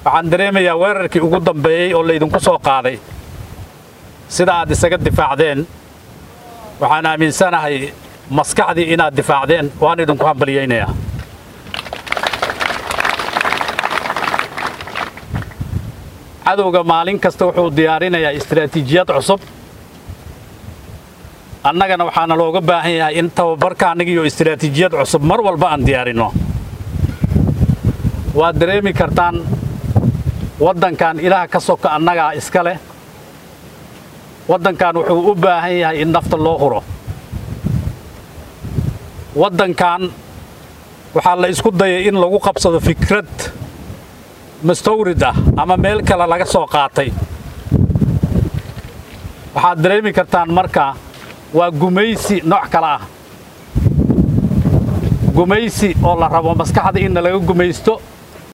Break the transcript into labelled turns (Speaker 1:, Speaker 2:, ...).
Speaker 1: waxaan dareemayaa weerarkii ugu dambeeyey oo laydinku soo qaaday sida aad isaga difaacdeen waxaan aaminsanahay maskaxdii inaad difaacdeen waan idinku hambalyaynayaa cadowga maalin kasta wuxuu diyaarinayaa istaraatiijiyad cusub annagana waxaana looga baahan yahay in tababarka annagiiyo istaraatiijiyad cusub mar walba aan diyaarinno waad dareemi kartaan waddankan ilaah ka soka annagaa iska leh waddankan wuxuu u baahan yahay in nafta loo huro waddankan waxaa la isku dayay in lagu qabsado fikrad mustawrid ah ama meel kale laga soo qaatay waxaad dareemi kartaan marka waa gumaysi nooc kale ah gumaysi oo la rabo maskaxda inna laga gumaysto